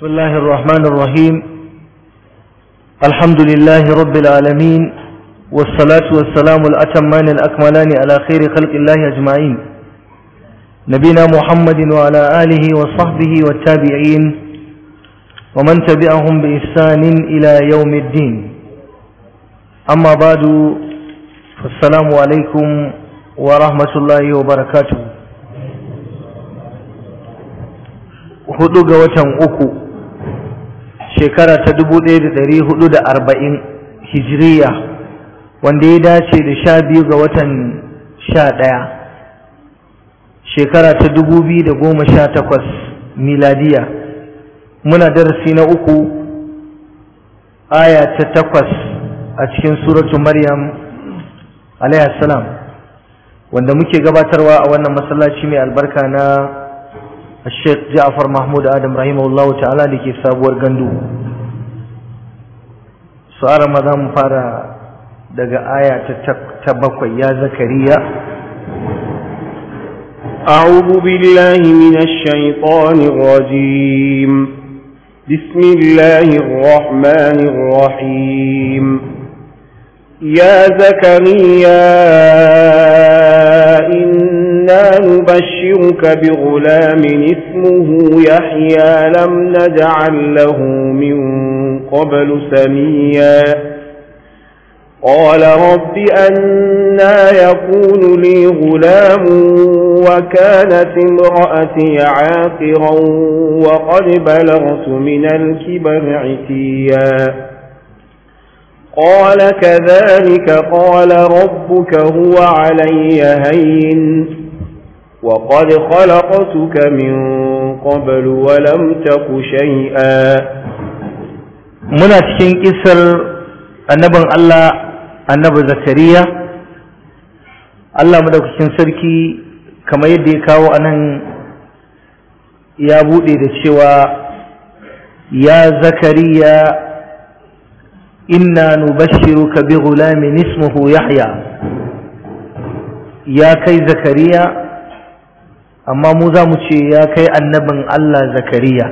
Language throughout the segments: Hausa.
بسم الله الرحمن الرحيم الحمد لله رب العالمين والصلاة والسلام الأتمان الأكملان على خير خلق الله أجمعين نبينا محمد وعلى آله وصحبه والتابعين ومن تبعهم بإحسان إلى يوم الدين أما بعد فالسلام عليكم ورحمة الله وبركاته hudu ga watan uku shekara ta dubu ɗaya da ɗari hudu da arba'in hijiriya wanda ya dace da sha biyu ga watan sha ɗaya shekara ta dubu biyu da goma sha takwas miladiya muna darasi na uku aya ta takwas a cikin suratu maryam salam wanda muke gabatarwa a wannan masallaci mai albarka na الشيخ جعفر محمود آدم رحمه الله تعالى لكي سابور غندو سؤال مدام فارا دقا آية تبقى يا زكريا أعوذ بالله من الشيطان الرجيم بسم الله الرحمن الرحيم يا زكريا إنا نبشرك بغلام اسمه يحيى لم نجعل له من قبل سميا قال رب أنا يكون لي غلام وكانت امرأتي عاقرا وقد بلغت من الكبر عتيا قال كذلك قال ربك هو علي هين وقد خلقتك من قبل ولم تك شيئا muna cikin kisar annabin Allah annabi Zakariya Allah madaukakin sarki kamar yadda ya kawo anan ya bude da cewa ya Zakariya inna nubashshiruka bi ghulamin ismuhu Yahya ya kai Zakariya amma mu za mu ce ya kai annabin Allah zakariya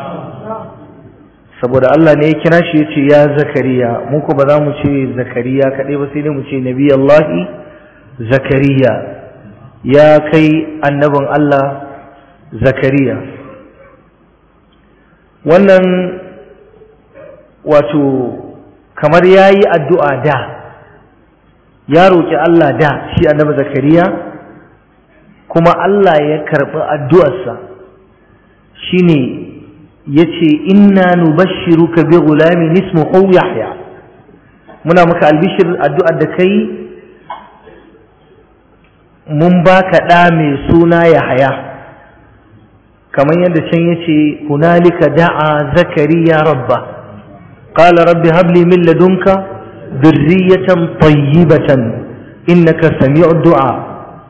saboda Allah ne ya kira shi ya ce ya zakariya mu ko ba za mu ce zakariya kaɗai ba sai dai mu ce nabi Allahi zakariya ya kai annabin Allah zakariya wannan wato kamar ya yi addu'a da ya roƙi Allah da shi annabi zakariya kuma Allah ya karɓi addu'arsa shi ne ya ce inna nubashiruka bi gulamin ismuhu Yahya muna maka albishir addu'ar da kai mun baka ɗa mai suna Yahya kamar yadda can ya ce hunalika da'a zakariya rabba qala rabbi habli min ladunka dhurriyatan tayyibatan innaka sami'ud du'a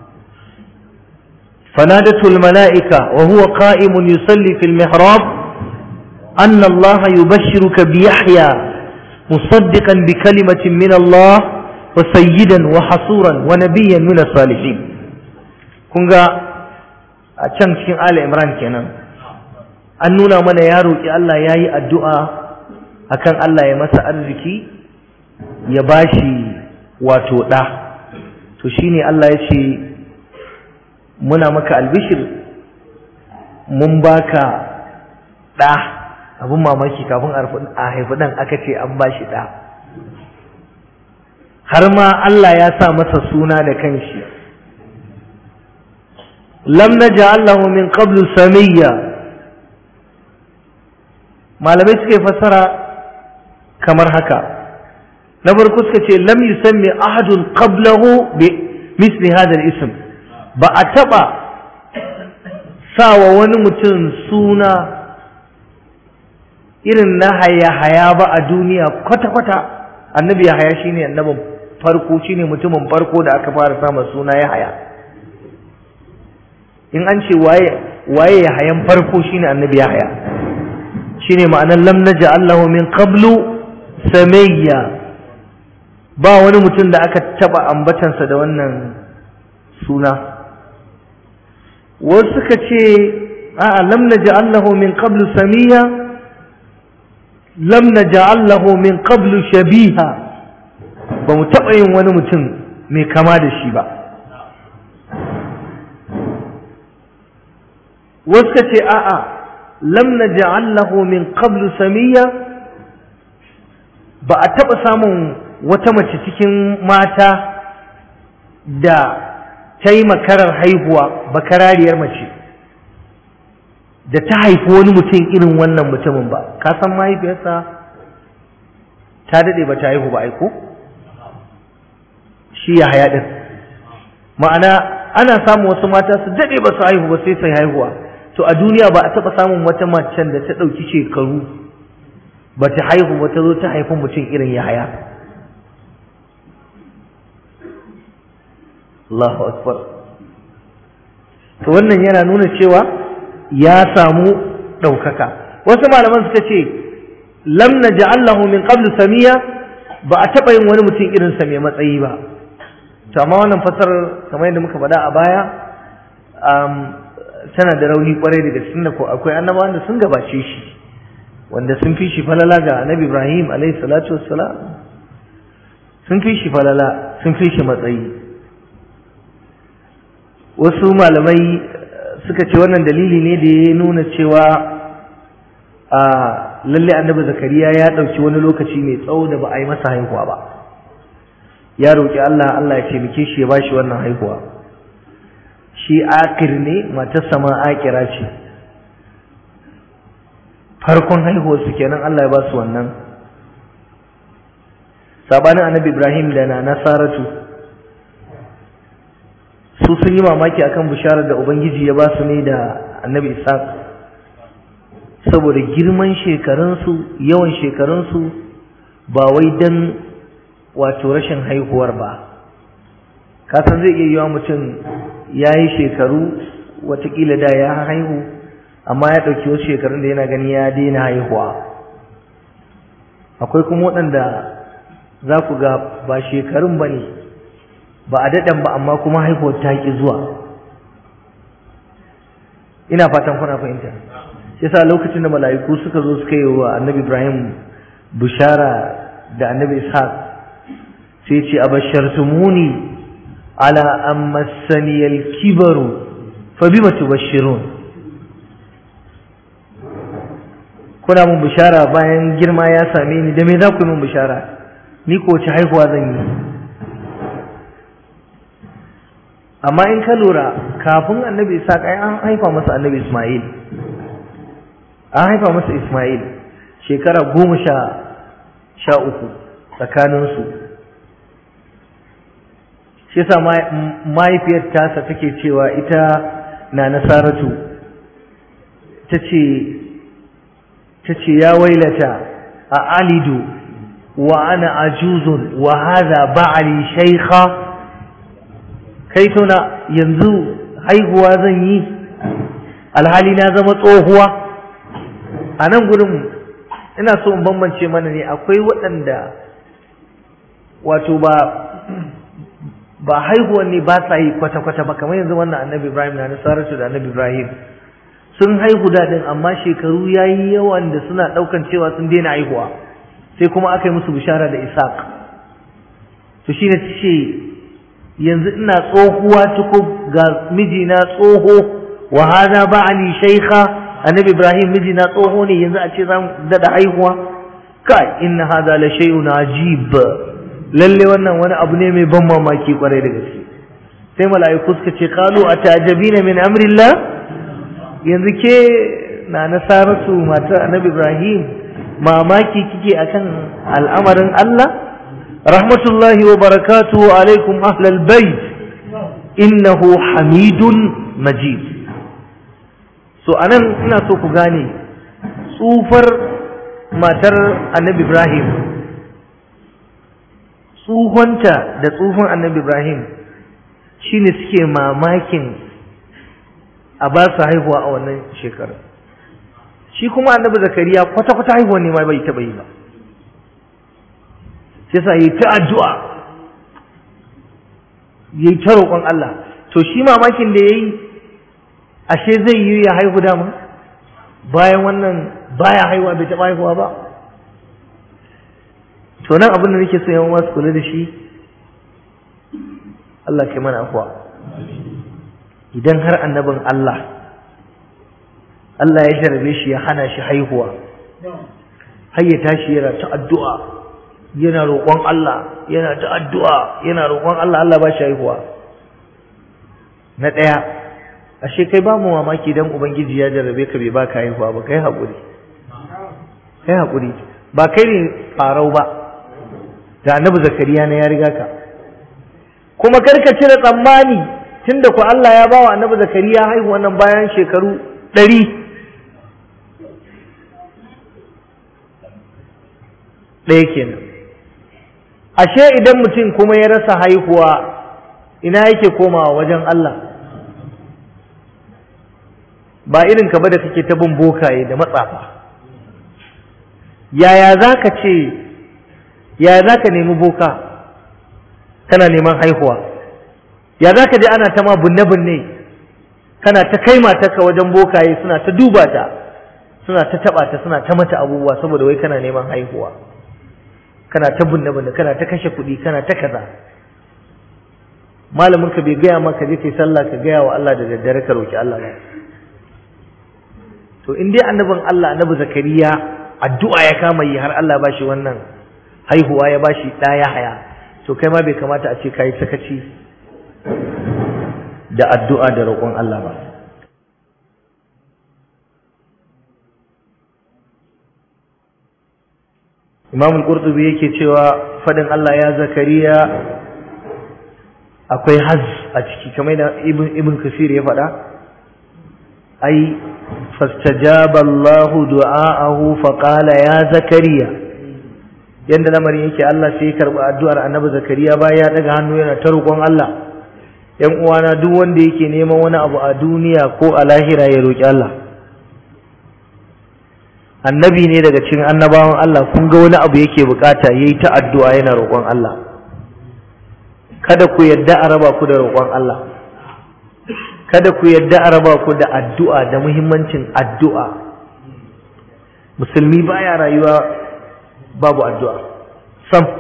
فنادته الملائكة وهو قائم يصلي في المحراب أن الله يبشرك بيحيى مصدقا بكلمة من الله وسيدا وحصورا ونبيا من الصالحين كنغا أتشان cikin آل عمران kenan an nuna mana ya roƙi Allah ya yi addu'a akan Allah ya masa arziki ya bashi wato ɗa to shine Allah ya ce muna maka albishir mun baka ɗa abin mamaki kafin a haifi ɗan aka ce an bashi ɗa har ma Allah ya sa masa suna da kanshi lam naj'alahu min qablu samiyya malamai suka fassara kamar haka na farko suka ce lam yusammi ahadun qablahu bi misli hadha al-ism ba a taɓa sawa wani mutum suna irin na haya-haya ba a duniya kwata-kwata annabi ya haya shine annabin farko shine mutumin farko da aka fara samun suna ya haya in an ce waye waye ya hayan farko shine annabi ya haya shine ma'anar lam Allahu min qablu samayya ba wani mutum da aka taba ambatansa da wannan suna wasu suka ce a'a lam naj'al lahu min qablu samiyya lam naj'al lahu min qablu shabiha ba mu taɓa yin wani mutum mai kama da shi ba wasu ka ce a'a lam naj'al lahu min qablu samiya ba a taɓa samun wata mace cikin mata da ta yi makarar haihuwa bakarariyar mace da ta haifi wani mutum irin wannan mutumin ba ka san mahaifiyarsa ta daɗe ba ta haihu ba aiko shi ya haya ɗin ma'ana ana samun wasu mata su daɗe ba su haihu ba sai sai haihuwa to a duniya ba a taɓa samun wata macen da ta ɗauki shekaru ba ta haihu ba ta zo ta haifi mutum irin ya haya Allahu akbar to wannan yana nuna cewa ya samu ɗaukaka wasu malaman suka ce lam naj'al lahu min qablu samiya ba a taɓa yin wani mutum irin sa mai matsayi ba to amma wannan fasarar kamar yadda muka faɗa a baya tana da rauni kwarai da gaske da ko akwai annabawan da sun gabace shi wanda sun fi shi falala ga annabi Ibrahim alayhi salatu wassalam sun fi shi falala sun fi shi matsayi wasu malamai suka ce wannan dalili ne da ya nuna cewa a lalle annabi zakariya ya ɗauki wani lokaci mai tsawo da ba a yi masa haihuwa ba ya roƙi Allah Allah ya taimake shi ya bashi wannan haihuwa shi akir ne matarsa ma akira ce farkon haihuwar su kenan Allah ya ba su wannan sabanin annabi Ibrahim da na Nasaratu su sun yi mamaki akan bisharar da ubangiji ya ba su ne da annabi Ishaq saboda girman shekarunsu yawan shekarunsu ba wai dan wato rashin haihuwar ba kasan zai iya yiwa mutum ya yi shekaru watakila da ya haihu amma ya ɗauki wasu shekarun da yana gani ya daina haihuwa akwai kuma waɗanda za ku ga ba shekarun ba ne ba a daɗan ba amma kuma haihuwar ta ƙi zuwa ina fatan kuna fahimta yasa lokacin da mala'iku suka zo suka yi wa annabi ibrahim bishara da annabi ishaq sai ce abashartumuni ala an massaniyal kibaru fa bima tubashshirun kuna mun bishara bayan girma ya same ni da me za ku yi mun bishara ni ko wace haihuwa zan yi amma in ka lura kafin annabi isa ai an haifa masa annabi isma'il an haifa masa isma'il shekara goma sha sha uku tsakaninsu shi yasa mahaifiyar tasa take cewa ita na nasaratu ta ce ta ce ya wailata a alidu wa ana ajuzun wa hadha ba'ali shaykha kai tuna yanzu haihuwa zan yi alhali na zama tsohuwa a nan gudun ina so in bambance mana ne akwai waɗanda wato ba ba haihuwan ne ba sa yi kwata-kwata ba kamar yanzu wannan annabi ibrahim na nasaratu da annabi ibrahim sun haihu daɗin amma shekaru ya yi yawan da suna ɗaukan cewa sun daina haihuwa sai kuma aka yi musu bishara da isaac to shi ne ce yanzu ina tsohuwa tuku ga mijina tsoho wa hada ba'ali shaykha annabi ibrahim mijina tsoho ne yanzu a ce za mu daɗa haihuwa kai inna hada la shay'un ajib lalle wannan wani abu ne mai ban mamaki kwarai da gaske sai mala'iku suka ce qalu atajabina min amrillah yanzu ke na nasaratu matar annabi ibrahim mamaki kike akan al'amarin Allah rahmatullahi wa barakatuhu alaikum ahlal bait innahu hamidun majid so anan ina so ku gane tsufar matar annabi ibrahim tsuhonta da tsuhon annabi Ibrahim shine suke mamakin a ba su haihuwa a wannan shekarar shi kuma annabi zakariya kwata-kwata haihuwa ne ma bai taɓa yi ba sai sa yi ta addu'a yi ta roƙon Allah to shi mamakin da ya yi ashe zai yi ya haihu dama bayan wannan baya haihuwa bai taɓa haihuwa ba to nan abin da nake so yan wasu kula da shi Allah kai mana afuwa idan har annabin Allah Allah ya jarabe shi ya hana shi haihuwa har ya tashi yana ta addu'a yana roƙon Allah yana ta addu'a yana roƙon Allah Allah ba shi haihuwa na ɗaya ashe kai ba mu mamaki dan ubangiji ya jarabe ka bai baka haihuwa ba kai haƙuri kai haƙuri ba kai ne farau ba da annabi zakariya na ya riga ka kuma kar ka cire tsammani tunda ku Allah ya ba wa annabi zakariya haihuwa nan bayan shekaru ɗari ɗaya kenan ashe idan mutum kuma ya rasa haihuwa ina yake komawa wajen Allah ba irin ka ba da kake ta bin bokaye da matsafa yaya za ka ce yaya za ka nemi boka kana neman haihuwa ya za ka ji ana ta ma binne-binne kana ta kai matarka wajen bokaye suna ta duba ta suna ta taɓa ta suna ta mata abubuwa saboda wai kana neman haihuwa kana ta binne-binne kana ta kashe kuɗi kana ta kaza malamin ka bai gaya maka je kai sallah ka gaya wa Allah da daddare ka roki Allah ba to in dai annabin Allah annabi zakariya addu'a ya kama yi har Allah ba shi wannan haihuwa ya ba shi ɗaya haya to kai ma bai kamata a ce ka yi sakaci da addu'a da roƙon Allah ba Imam al-Qurtubi yake cewa fadin Allah ya zakariya akwai haz a ciki kamar da Ibn Ibn Kasir ya faɗa ai fastajaba Allah du'aahu fa qala ya zakariya yanda lamarin yake Allah sai ya karbi addu'ar Annabi Zakariya bayan ya daga hannu yana ta roƙon Allah ‘yan uwana duk wanda yake neman wani abu a duniya ko a lahira ya roƙi Allah annabi ne daga cikin annabawan Allah kun ga wani abu yake bukata yayi ta addu'a yana roƙon Allah kada ku yadda a raba ku da roƙon Allah kada ku yadda a raba ku da addu'a da muhimmancin addu'a musulmi baya rayuwa babu addu'a sam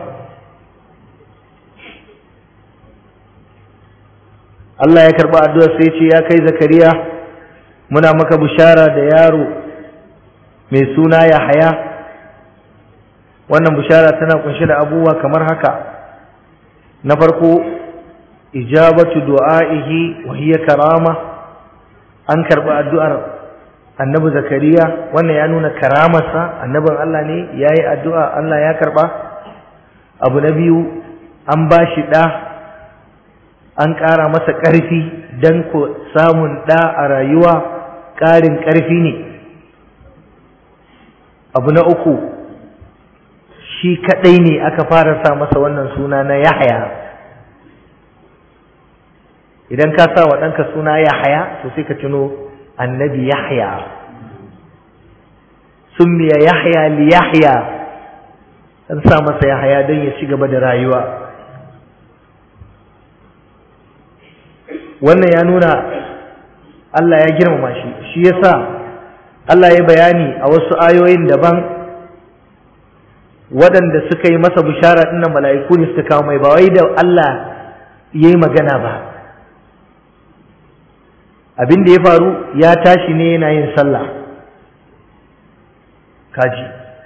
Allah ya karba addu'ar sai ce ya kai zakariya muna maka bishara da yaro mai suna Yahaya wannan bishara tana kunshe da abubuwa kamar haka na farko ijabatu du'a'ihi wa hiya karama an karba addu'ar annabi zakariya wannan ya nuna karamarsa annabin Allah ne yayi addu'a Allah ya karba abu na biyu an bashi da an ƙara masa ƙarfi don ko samun ɗa a rayuwa ƙarin ƙarfi ne abu na uku shi kaɗai ne aka fara sa masa wannan suna na yahaya idan ka sa wa ɗanka suna yahaya to sai ka tuno annabi yahya summiya yahya li yahya an sa masa yahaya don ya ci gaba da rayuwa wannan ya nuna Allah ya girmama shi shi yasa Allah ya bayani a wasu ayoyin daban waɗanda suka yi masa bishara ɗinnan mala'iku ne suka kawo mai ba wai da Allah ya yi magana ba abin da ya faru ya tashi ne yana yin sallah kaji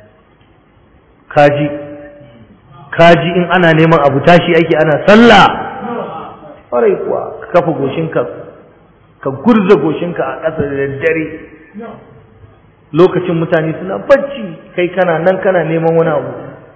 kaji kaji in ana neman abu tashi ake ana sallah ƙwarai kuwa ka kafa goshinka ka gurza goshinka a ƙasa da daddare lokacin mutane suna bacci kai kana nan kana neman wani abu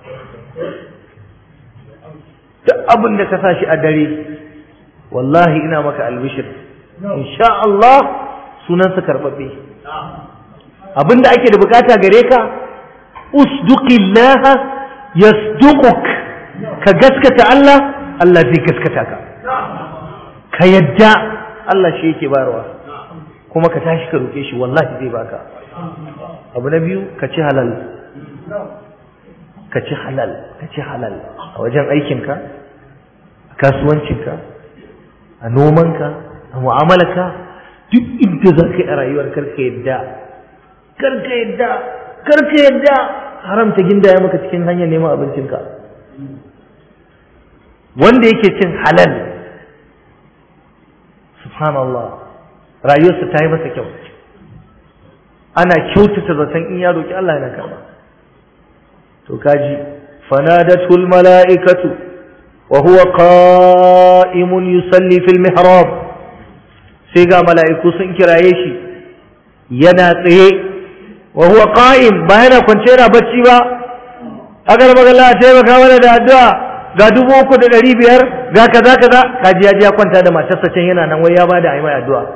duk abin da ka sa shi a dare wallahi ina maka albishir insha Allah sunansa karɓaɓɓe abin da ake da bukata gare ka usduqillaha yasduquk ka gaskata Allah Allah zai gaskata ka ka yadda Allah shi yake bayarwa kuma ka tashi ka roke shi wallahi zai baka abu na biyu ka ci halal ka ci halal ka ci halal a wajen aikinka a kasuwancinka a nomanka a mu'amalarka duk inda za ka yi a rayuwar karka yadda karka yadda karka yadda haramta gindaya maka cikin hanyar neman abincinka wanda yake cin halal subhanallah rayuwarsa ta yi masa kyau ana kyautata zaton in ya roki Allah yana karba to kaji fanadatul mala'ikatu wa huwa qa'imun yusalli fil mihrab sai ga mala'iku sun kiraye shi yana tsaye wa huwa qa'im ba yana kwance yana bacci ba agar magana a taimaka mana da addu'a ga dubu uku da ɗari biyar ga kaza kaza kaji ya ji ya kwanta da matarsa can yana nan wai ya bada a yi mai addu'a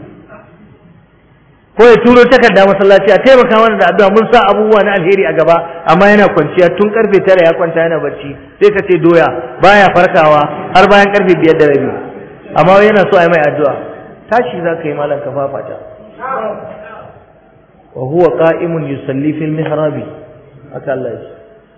ko ya turo takarda masallaci a taimaka mana da addu'a mun sa abubuwa na alheri a gaba amma yana kwanciya tun karfe tara ya kwanta yana bacci sai ka ce doya baya farkawa har bayan karfe biyar da rabi amma yana so a yi mai addu'a tashi za ka yi malam ka fafata wa huwa qa'imun yusalli fil mihrabi haka Allah ya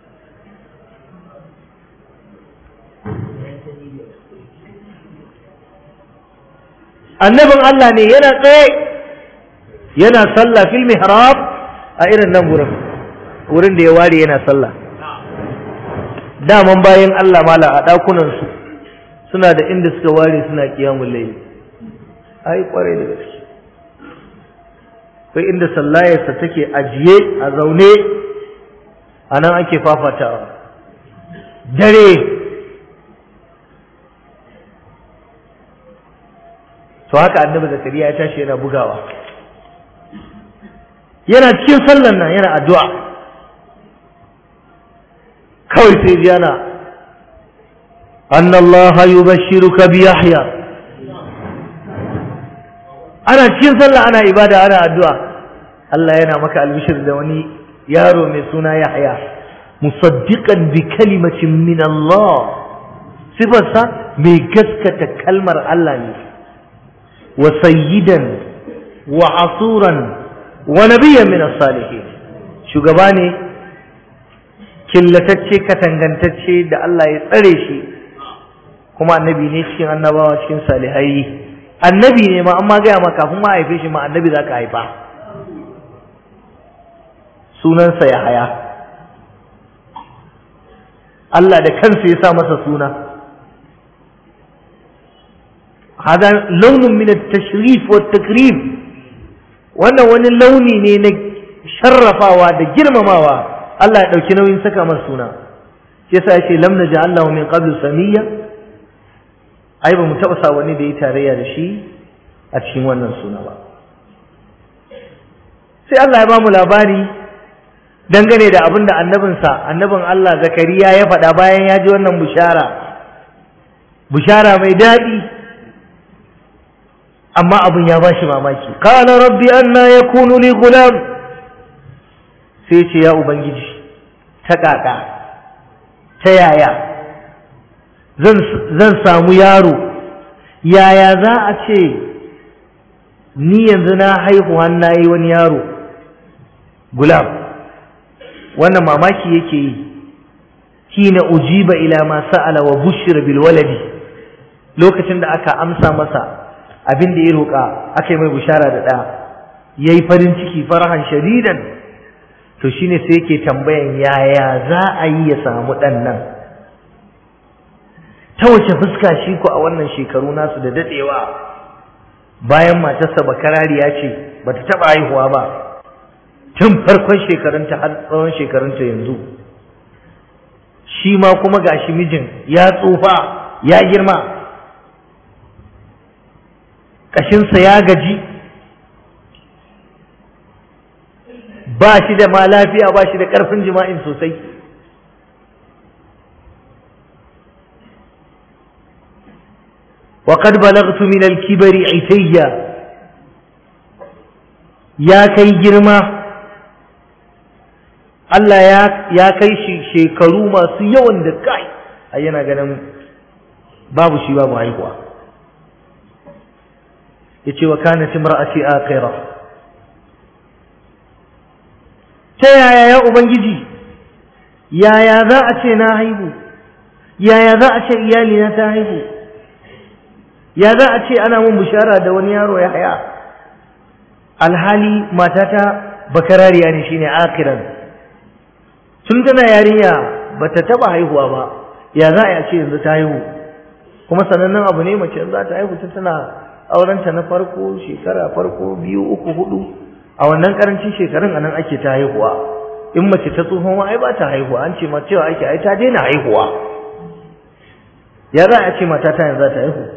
annabin Allah ne yana tsaye yana sallah fil mihrab a irin nan gurin wurin da ya ware yana sallah daman bayan Allah mala a dakunan su suna da inda suka ware suna qiyamul layl ai kware da gaske kai inda sallayarsa take ajiye a zaune anan ake fafatawa dare to haka annabi zakariya ya tashi yana bugawa yana cikin sallan nan yana addu'a kawai sai ji yana annallaha yubashshiruka bi yahya ana cikin sallah ana ibada ana addu'a Allah yana maka albishir da wani yaro mai suna Yahya musaddiqan bi kalimatin min Allah sifarsa mai gaskata kalmar Allah ne wa sayyidan wa asuran wa nabiyyan min as-salihin shugaba ne killatacce katangantacce da Allah ya tsare shi kuma annabi ne cikin annabawa cikin salihai annabi ne ma amma gaya ma kafin ma haife shi ma annabi za ka haifa sunansa ya haya Allah da kansa ya sa masa suna hada launin min at-tashrif wa takrim wannan wani launi ne na sharrafawa da girmamawa Allah ya dauki nauyin saka masa suna yasa yace lam naj'al lahu min qablu samiyya ai ba mu taɓa sa wani da ya tarayya da shi a cikin wannan suna ba sai Allah ya ba mu labari dangane da abin da annabinsa annabin Allah zakariya ya faɗa bayan ya ji wannan bushara bushara mai daɗi amma abin ya ba shi mamaki qala rabbi anna yakunu li gulam sai ce ya ubangiji ta ƙaƙa ta yaya zan samu yaro yaya za a ce ni yanzu na haihuwa na yi wani yaro gulam wannan mamaki yake yi hina ujiba ila ma sa'ala wa bushira bil waladi lokacin da aka amsa masa abin da ya roƙa aka yi mai bushara da ɗa yayi farin ciki farahan shadidan to shine sai yake tambayan yaya za a yi ya samu ɗan nan ta wace fuska shi ku a wannan shekaru nasu da dadewa bayan matarsa bakarariya ce bata taba haihuwa ba tun farkon shekarunta har tsawon shekarunta yanzu shi ma kuma gashi mijin ya tsufa ya girma kashinsa ya gaji ba shi da ma lafiya ba shi da ƙarfin jima'in sosai وقد بلغت من الكبر عتيا يا كي جرما Allah ya kai shi shekaru masu yawan da kai a yana ganin babu shi babu haihuwa ya ce wa kana timra'ati akhira ta yaya ya ubangiji yaya za a ce na haihu yaya za a ce iyalina ta haihu ya za a ce ana mun bishara da wani yaro ya haya alhali matata bakarariya ne shine akiran tun tana yarinya bata taba haihuwa ba ya za a ce yanzu ta haihu kuma sanannen abu ne mace za ta haihu ta tana aurenta na farko shekara farko biyu uku hudu a wannan karancin shekarun anan ake ta haihuwa in mace ta tsohon ma ai ba ta haihuwa an ce ma cewa ake ai ta daina haihuwa ya za a ce mata ta yanzu za ta haihu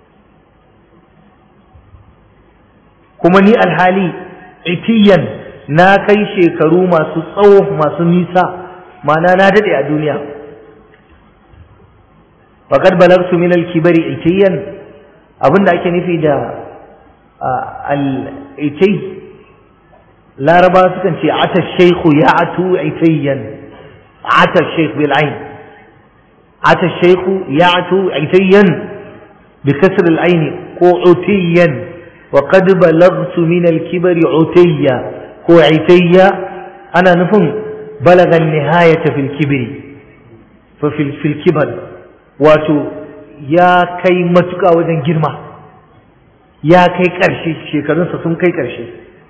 kuma ni alhali itiyan na kai shekaru masu tsawo masu nisa ma'ana na dade a duniya faqad balagtu min al-kibari itiyan abinda ake nufi da al-itay laraba sukan ce ata shaykhu ya'tu itiyan ata shaykh bil ayn ata shaykhu ya'tu itiyan bi kasr al-ayn ko utiyan وقد بلغت من الكبر عتيا ko عتيا أنا نفهم بلغ النهاية في الكبر ففي في الكبر واتو يا كي متكا وجن جرما يا كي كرشي شيكرون سسون كي كرشي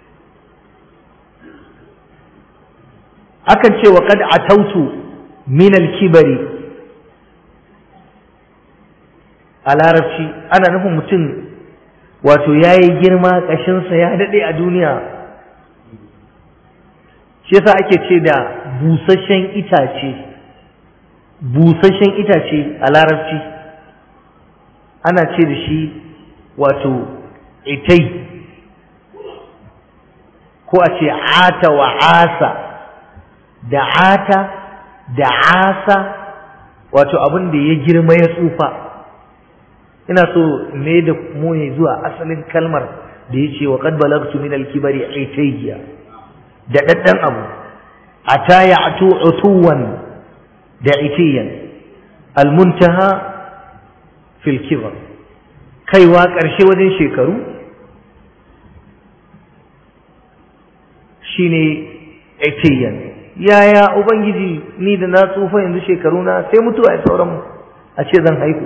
akan ce wa kad atautu min al-kibari a larabci ana nufin mutum wato ya yi girma ƙashinsa ya daɗe a duniya shi yasa ake ce da busasshen itace busasshen itace a larabci ana ce da shi wato itai ko a ce ata wa asa da ata da asa wato abin da ya girma ya tsufa ina so me da mu ne zuwa asalin kalmar da yace wa qad balagtu min al-kibari itayya da daddan abu ata ya'tu utuwan da itiyan al-muntaha fil kibar kaiwa karshe wajen shekaru shine itiyan yaya ubangiji ni da na tsufa yanzu shekaru na sai mutuwa ya sauran a ce zan haihu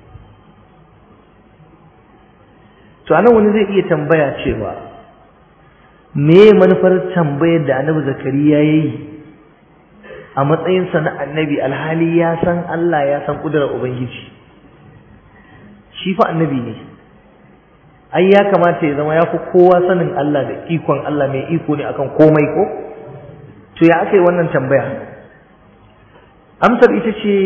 to anan wani zai iya tambaya cewa me manufar tambayar da annabi zakariya ya yi a matsayinsa na annabi alhali ya san Allah ya san kudurar ubangiji shi fa annabi ne ai ya kamata ya zama ya fi kowa sanin Allah da ikon Allah mai iko ne akan komai ko to ya aka yi wannan tambaya amsar ita ce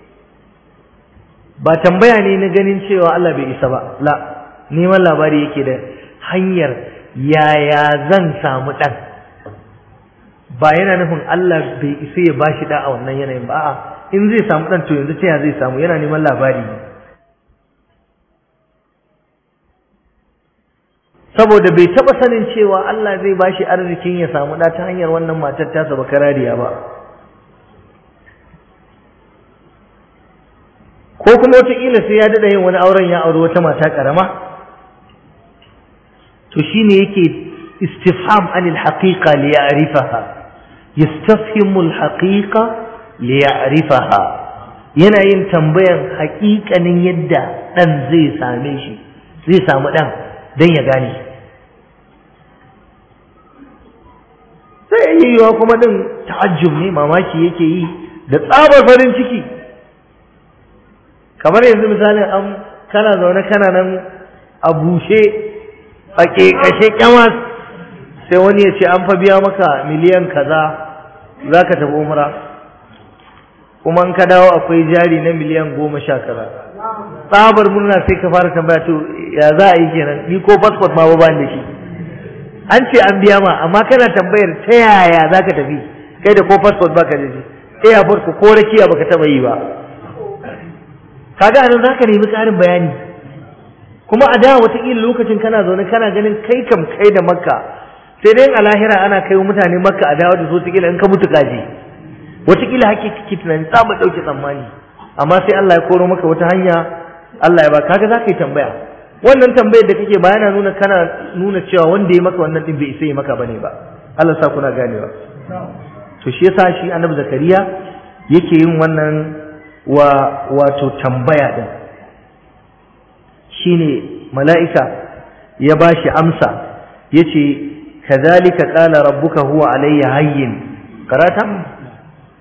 ba tambaya ne na ganin cewa Allah bai isa ba la neman labari yake da hanyar yaya zan samu ɗan ba yana nufin Allah bai isa ya bashi ɗa a wannan yanayin ba a'a in zai samu ɗan to yanzu ta ya zai samu yana neman labari ne saboda bai taɓa sanin cewa Allah zai bashi arzikin ya samu ɗa ta hanyar wannan matar tasa ba karariya ba ko kuma wataƙila sai ya daɗa yin wani auren ya auri wata mata ƙarama to shine yake istifham anil haqiqa li ya'rifaha yastafhimu al haqiqa li ya'rifaha yana yin tambayan haƙiƙanin yadda dan zai same shi zai samu dan dan ya gane sai yiwuwa kuma din ta'ajjub ne mamaki yake yi da tsabar farin ciki kamar yanzu misalin an kana zaune kana nan a bushe a ƙeƙashe ƙyamas sai wani ya ce an fa biya maka miliyan kaza za ka tafi umra kuma in ka dawo akwai jari na miliyan goma sha kaza tsabar murna sai ka fara tambaya to ya za a yi kenan ni ko passport ma ba da shi an ce an biya ma amma kana tambayar ta yaya za ka tafi kai da ko passport ba ka da shi airport ko rakiya baka taba yi ba kaga anan za ka nemi ƙarin bayani kuma a da wataƙila lokacin kana zaune kana ganin kai kam kai da makka sai dai a lahira ana kai mutane makka a dawo da su wataƙila in ka mutu kaji wataƙila hake kake tunani za mu ɗauke tsammani amma sai Allah ya koro maka wata hanya Allah ya ba kaga za ka yi tambaya wannan tambayar da kake ba yana nuna kana nuna cewa wanda ya maka wannan din bai isa ya maka bane ba Allah sa kuna ganewa to shi yasa shi annabi zakariya yake yin wannan wa wato tambaya din shine mala'ika ya bashi amsa yace kadhalika qala rabbuka huwa alayya hayyin karata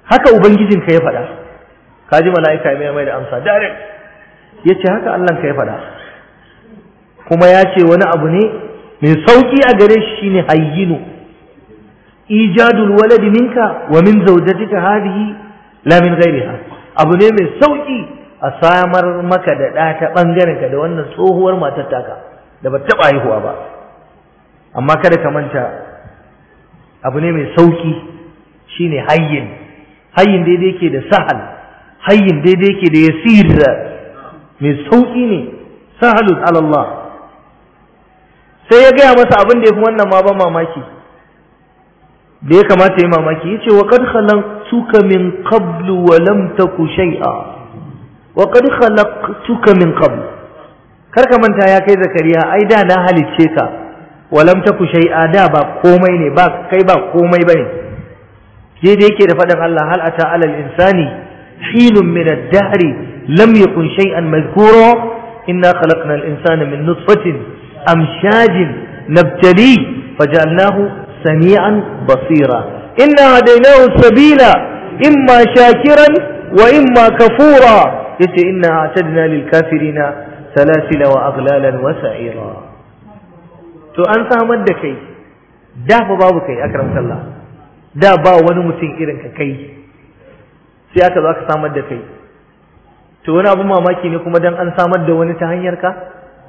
haka ubangijinka ya faɗa kaji mala'ika mai mai da amsa direct yace haka Allah ka ya faɗa kuma ya ce wani abu ne mai sauki a gare shi shine hayyinu ijadul waladi minka wa min zawjatika hadhihi la min ghayriha abu ne mai sauki a samar maka da ɗa ta ɓangaren ka da wannan tsohuwar matar taka da ba taɓa haihuwa ba amma kada ka manta abu ne mai sauki shine hayyin hayyin daidai yake da sahal hayyin daidai yake da yasir mai sauki ne sahalun alallah sai ya gaya masa abin da ya fi wannan ma ban mamaki da ya kamata ya mamaki ya ce wa kad khalaqtuka min qablu wa lam taku shay'a wa qad khalaqtuka min qabl kar ka manta ya kai zakariya ai da na halicce ka walam taku shay'a da ba komai ne ba kai ba komai bane je da yake da faɗin Allah hal ata alal insani hinun min ad-dahr lam yakun shay'an madhkura inna khalaqna al-insana min nutfatin amshajin nabtali faj'alnahu sami'an basira inna hadaynahu sabila imma shakiran wa imma kafura yace inna a'tadna lil kafirina salasila wa aghlalan wa sa'ira to an samar da kai da fa babu kai akram sallah da ba wani mutum irin ka kai sai aka zo aka samar da kai to wani abu mamaki ne kuma dan an samar da wani ta hanyar ka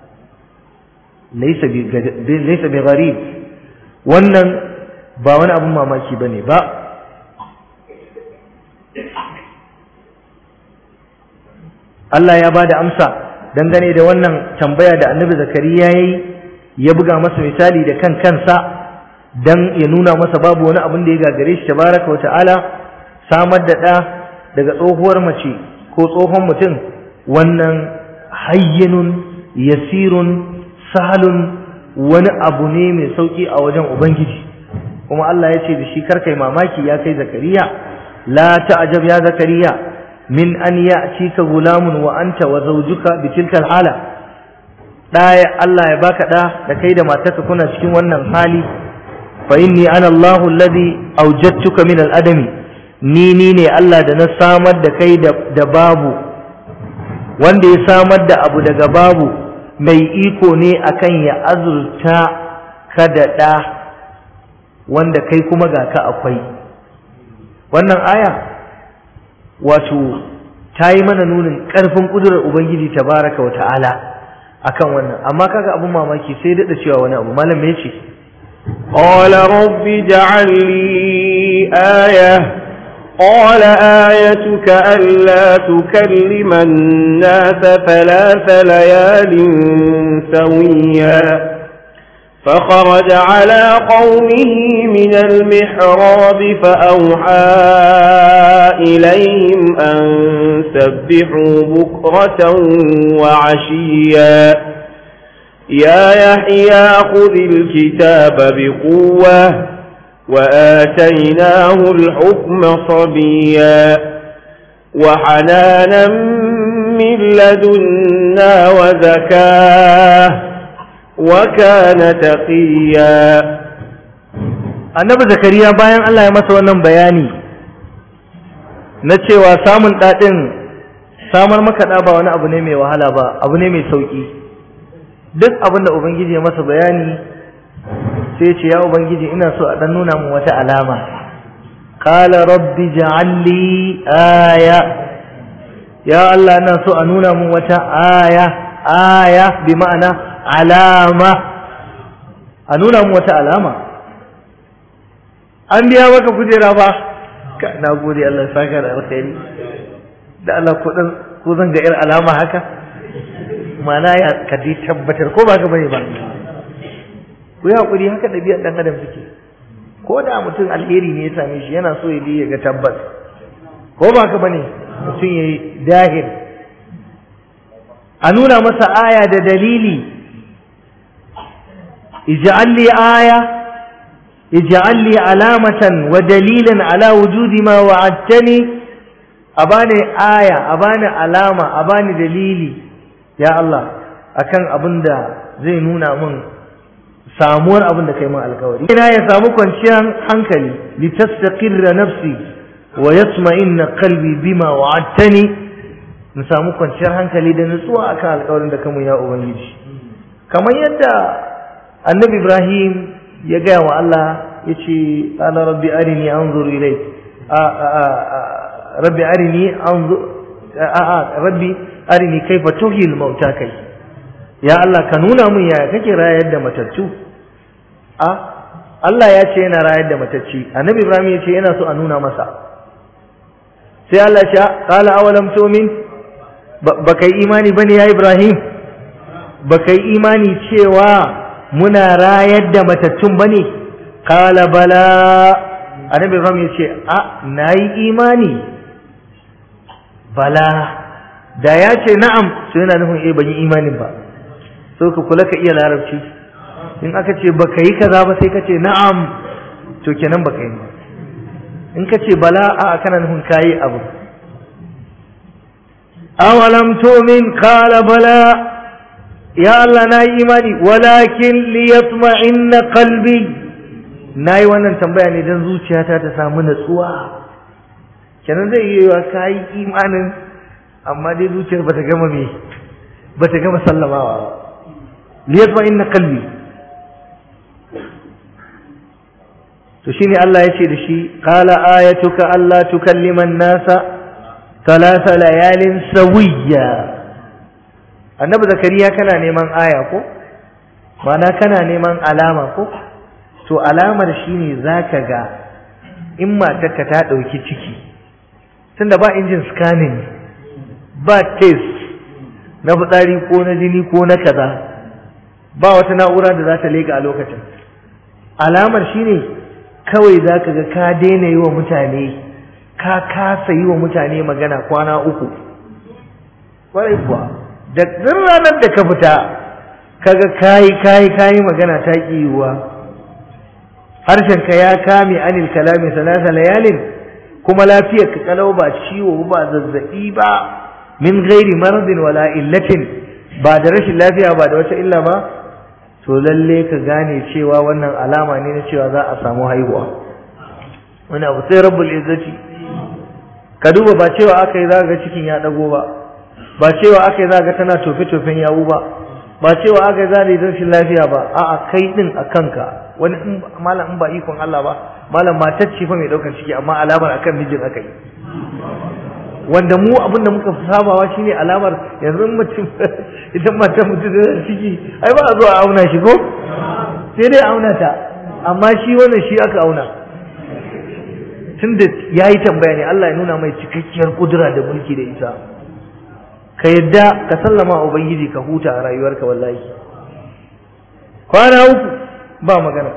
laysa bi laysa bi gharib wannan ba wani abu mamaki bane ba Allah ya ba da amsa dangane da wannan tambaya da annabi zakariya ya yi ya buga masa misali da kan kansa don ya nuna masa babu wani abin da ya gagare shi tabaraka wa ta'ala samar da ɗa daga tsohuwar mace ko tsohon mutum wannan hayyinun yasirun sahalun wani abu ne mai sauki a wajen ubangiji kuma Allah ya ce da shi karkai mamaki ya kai zakariya la ta'jab ya zakariya min an ya'tika gulamun wa anta wa zawjuka bi tilka hala ɗaya Allah ya baka ɗa da kai da matarka kuna cikin wannan hali fa inni ana Allahu alladhi awjadtuka min al-adami ni ni ne Allah da na samar da kai da babu wanda ya samar da abu daga babu mai iko ne akan ya azurta ka da ɗa wanda kai kuma ga ka akwai wannan aya wato ta yi mana nunin ƙarfin ƙudurar Ubangiji tabaraka wa ta'ala akan wannan amma kaga abun mamaki sai daɗa cewa wani abu malam me ce قال رب اجعل لي آية قال آيتك ألا تكلم الناس ثلاث ليال سويا فخرج على قومه من المحراب فأوحى إليهم أن سبحوا بكرة وعشيا يا يحيى خذ الكتاب بقوة وآتيناه الحكم صبيا وحنانا من لدنا وزكاه وكان تقيا annabi zakariya bayan Allah ya masa wannan bayani na cewa samun ɗaɗin samar maka ɗa ba wani abu ne mai wahala ba abu ne mai sauƙi duk abin da ubangiji ya masa bayani sai ce ya ubangiji ina so a ɗan nuna min wata alama qala rabbi ja'alli aya ya Allah ina so a nuna min wata aya aya bi ma'ana alama a nuna min wata alama an biya maka kujera ba ka na gode Allah saka da alkhairi da Allah ko dan ko zan ga ir alama haka mana ya ka dai tabbatar ko ba ka bane ba ku yi hakuri haka ɗabi'ar ɗan adam suke ko da mutum alheri ne ya same shi yana so ya je ya ga tabbas ko ba ka bane mutum ya yi dahil a nuna masa aya da dalili ij'al li aya ij'al li alamatan wa dalilan ala wujudi ma wa'adtani abani aya abani alama abani dalili ya Allah akan abinda zai nuna min samuwar abin da kai min alkawari ina ya samu kwanciyar hankali li tastaqirra nafsi wa yatma'inna qalbi bima wa'adtani in samu kwanciyar hankali da nutsuwa akan alƙawarin da kamun ya ubangiji kamar yadda annabi Ibrahim ya gaya wa Allah yace qala rabbi arini anzur ilayk a rabbi arini anzur a rabbi arini kaifa tuhil mauta kai ya Allah ka nuna min yaya kake rayar da matattu a Allah ya ce yana rayar da matacci annabi Ibrahim ya ce yana so a nuna masa sai Allah ya ce qala awalam tu'min baka yi imani bane ya Ibrahim baka yi imani cewa muna rayar da matattun bane qala bala annabi Ibrahim ya ce a nayi imani bala da ya ce na'am sai yana nufin eh ban yi imanin ba so ka kula ka iya larabci in aka ce baka yi kaza ba sai ka ce na'am to kenan baka yi ba in ka ce bala a kana nufin kayi abu awalam tu'min qala bala ya Allah na yi imani walakin liyatma'inna qalbi nayi wannan tambaya ne dan zuciyata ta samu natsuwa kenan zai yi wa kayi imanin amma dai zuciyar bata gama me bata gama sallamawa ba liyatma'inna qalbi to shine Allah ya ce da shi qala ayatuka alla tukallima an-nasa thalatha layalin sawiyya annabi zakariya kana neman aya ko mana kana neman alama ko to alamar shine zaka ga in matarka ta dauki ciki tunda ba injin scanning ba test na fitsari ko na jini ko na kaza ba wata na'ura da za ta leka a lokacin alamar shine kawai za ka ga ka daina yi wa mutane ka kasa yi wa mutane magana kwana uku kwarai kuwa da ɗin ranar da ka fita kaga kayi kayi kayi magana ta ƙi yiwuwa harshenka ya kame anil kalami salasa layalin kuma lafiyar ka kalau ba ciwo ba zazzaɓi ba min gairi maradin wala illatin ba da rashin lafiya ba da wata illa ba to lalle ka gane cewa wannan alama ne na cewa za a samu haihuwa wani abu sai rabbul izzati ka duba ba cewa aka yi za ga cikin ya dago ba ba cewa aka yi za ga tana tofe tofen yawu ba ba cewa aka yi za da rashin lafiya ba a'a kai din a kanka wani malam in ba ikon Allah ba malam matar ce fa mai daukar ciki amma alamar akan mijin aka yi wanda mu abin da muka sabawa shine alamar yanzu mutum idan mata mutum da ciki ai ba a zo a auna shi ko sai dai auna ta amma shi wannan shi aka auna tunda yayi tambaya ne Allah ya nuna mai cikakkiyar kudura da mulki da ita ka yadda ka sallama ubangiji ka huta a rayuwarka wallahi kwana uku ba magana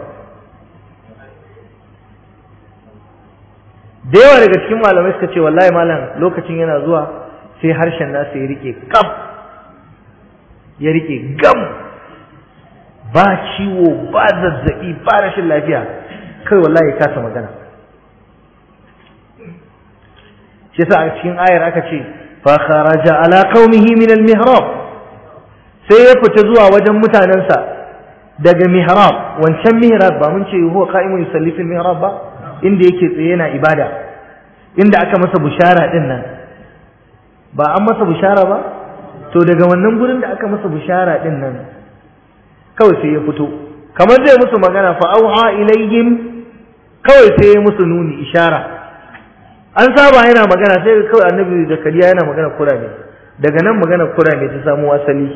da yawa daga cikin malamai suka ce wallahi malam lokacin yana zuwa sai harshen nasa ya rike kam ya rike gam ba ciwo ba zazzabi ba rashin lafiya kai wallahi ya kasa magana shi yasa a cikin ayar aka ce fa kharaja ala qaumihi min al mihrab sai ya fita zuwa wajen mutanensa daga mihrab wancan mihrab ba mun ce huwa qa'imun yusalli fil mihrab ba inda yake tsaye yana ibada inda aka masa bushara din nan ba an masa bushara ba to daga wannan gurin da aka masa bushara din nan kawai sai ya fito kamar zai musu magana fa auha ilayhim kawai sai ya musu nuni ishara an saba yana magana sai kawai annabi zakariya yana magana kurame daga nan magana kurame ta samu asali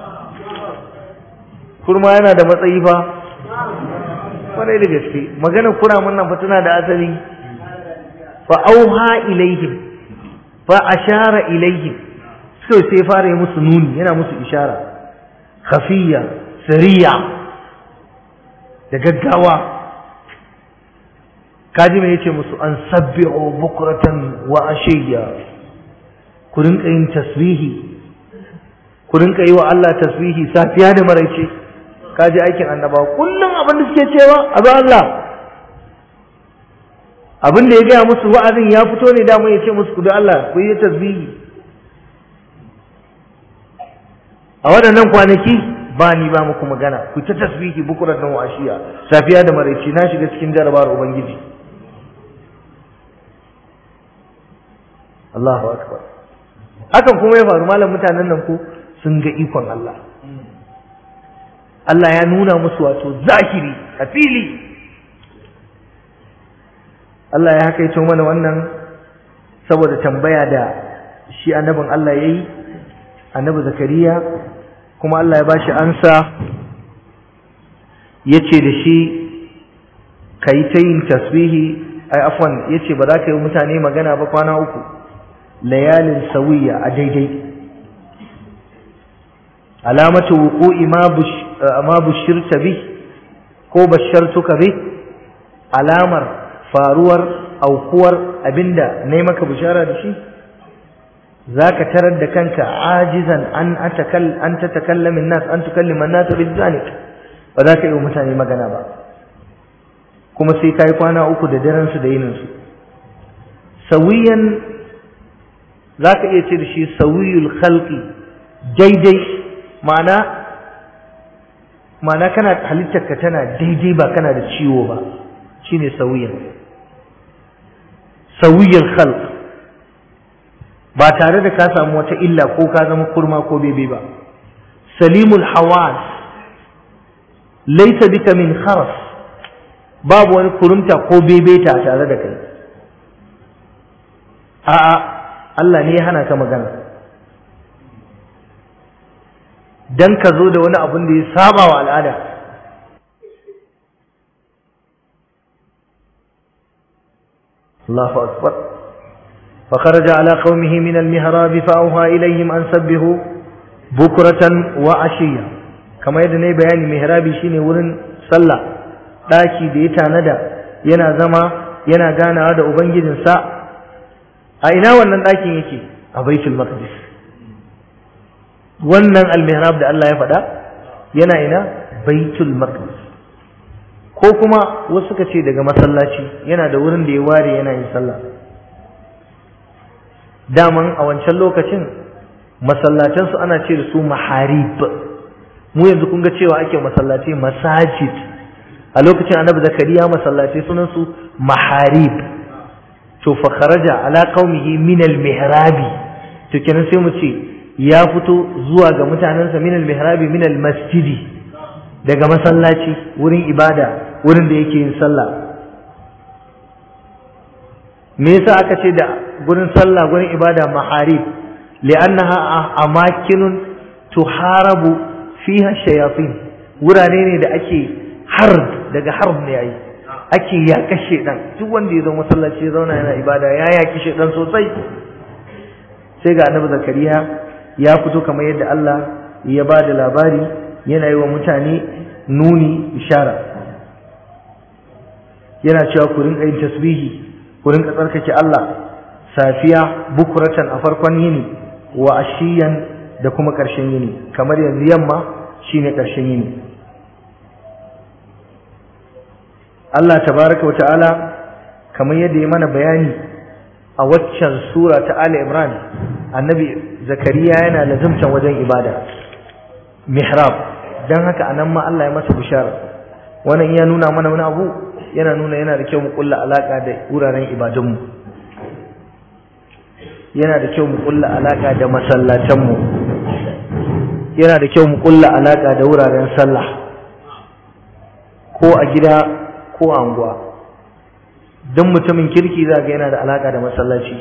kurma yana da matsayi fa kwarai da gaske magana kuramin nan fa tana da asali fa auha ilaihim fa ashara ilaihim sai sai fara yi musu nuni yana musu ishara khafiya sariya da gaggawa kaji mai yace musu an sabbi'u bukratan wa ashiya ku rinka yin tasbihi ku rinka yi wa Allah tasbihi safiya da maraice kaji aikin annabawa kullum abin da suke cewa abu Allah abin da ya gaya musu wa'azin ya fito ne da ya ce musu ku da Allah ku yi tasbihi a waɗannan kwanaki ba ni ba muku magana ku ta tasbihi bukurar da washiya safiya da maraice na shiga cikin jarabawar ubangiji Allahu akbar hakan kuma ya faru malam mutanen nan ko sun ga ikon Allah Allah ya nuna musu wato zahiri a fili Allah ya hakaito mana wannan saboda tambaya da shi annabin Allah ya yi annabi zakariya kuma Allah ya bashi ansa ya ce da shi ka yi ta yin tasbihi ai afwan ya ce ba za ka yi mutane magana ba kwana uku layalin sawiya a daidai alamatu wuqu'i ma bushirta bi ko bashartuka bi alamar faruwar aukuwar abinda nayi maka bishara da shi zaka tarar da kanka ajizan an atakal an tatakallama an-nas an tukallima an-nas bizalik ba za ka yi mutane magana ba kuma sai kai kwana uku da daren su da yinin su sawiyan zaka iya ce da shi sawiyul khalqi daidai ma'ana ma'ana kana halittarka tana daidai ba kana da ciwo ba shine sawiyan sawiyul khalq ba tare da ka samu wata illa ko ka zama kurma ko bebe ba salimul hawas laysa bika min kharas babu wani kurumta ko bebeta tare da kai a'a Allah ne ya hana ka magana dan ka zo da wani abun da ya saba wa al'ada Allahu akbar فخرج على قومه من المهراب فأوها إليهم أن سبهوا بكرة وعشية كما يدني بيان مهرابي شيني ورن صلى داكي ديتا ندى ينا زما ينا غانا هذا أبنجد سا أين wannan ɗakin yake a baitul maqdis wannan almihrab da Allah ya faɗa yana ina baitul maqdis ko kuma wasu suka ce daga masallaci yana da wurin da ya ware yana yin sallah daman a wancan lokacin masallatansu ana ce da su maharib mu yanzu kun ga cewa ake masallaci masajid a lokacin annabi zakariya masallaci sunan su maharib to fa kharaja ala qaumihi min al mihrabi to kenan sai mu ce ya fito zuwa ga mutanensa min al mihrabi min al masjidi daga masallaci wurin ibada wurin da yake yin sallah me yasa aka ce da gurin sallah gurin ibada maharib li'annaha amakinun tuharabu fiha shayatin wurare ne da ake harb daga harb ne yayi ake yaƙa shedan duk wanda ya zo masallaci ya zauna yana ibada ya yaƙi shedan sosai sai ga annabi zakariya ya fito kamar yadda Allah ya ba da labari yana yi wa mutane nuni ishara yana cewa ku rinka yin tasbihi ku rinka tsarkake Allah safiya bukuratan a farkon yini wa ashiyan da kuma ƙarshen yini kamar yanzu yamma shine ƙarshen yini Allah tabaraka wata'ala kamar yadda ya mana bayani a waccan sura ta Ali Imran annabi Zakariya yana lazimtan wajen ibada mihrab dan haka anan ma Allah ya masa bishara wannan ya nuna mana wani abu yana nuna yana da kyau mu kulla alaka da wuraren ibadunmu yana da kyau mu kulla alaka da masallatanmu yana da kyau mu kulla alaka da wuraren sallah ko a gida ko a anguwa don mutumin kirki za ga yana da alaka da masallaci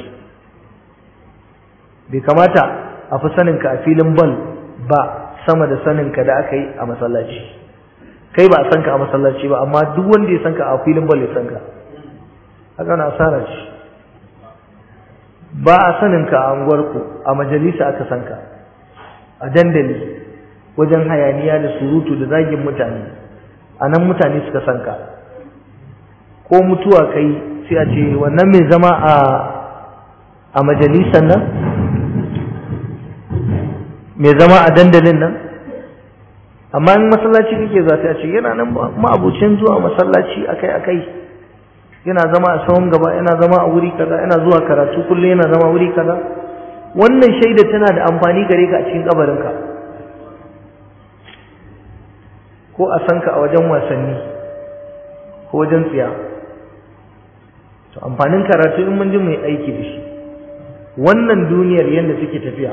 bai kamata a fi saninka a filin bal ba sama da saninka da aka yi a masallaci kai ba a san ka a masallaci ba amma duk wanda ya san ka a filin bal ya san ka haka na asara ce ba a sanin ka a unguwarku a majalisa aka san ka a dandali wajen hayaniya da surutu da zagin mutane a nan mutane suka san ka ko mutuwa kai sai a ce wannan mai zama a a majalisan nan mai zama a dandalin nan amma in masallaci kake za ta ce yana nan ma'abucin zuwa masallaci akai akai yana zama a sahun gaba yana zama a wuri kaza yana zuwa karatu kullum yana zama wuri kaza wannan shaida tana da amfani gare ka a cikin kabarinka ko a san ka a wajen wasanni ko wajen tsiya to amfanin karatu in mun ji mai aiki da shi wannan duniyar yadda suke tafiya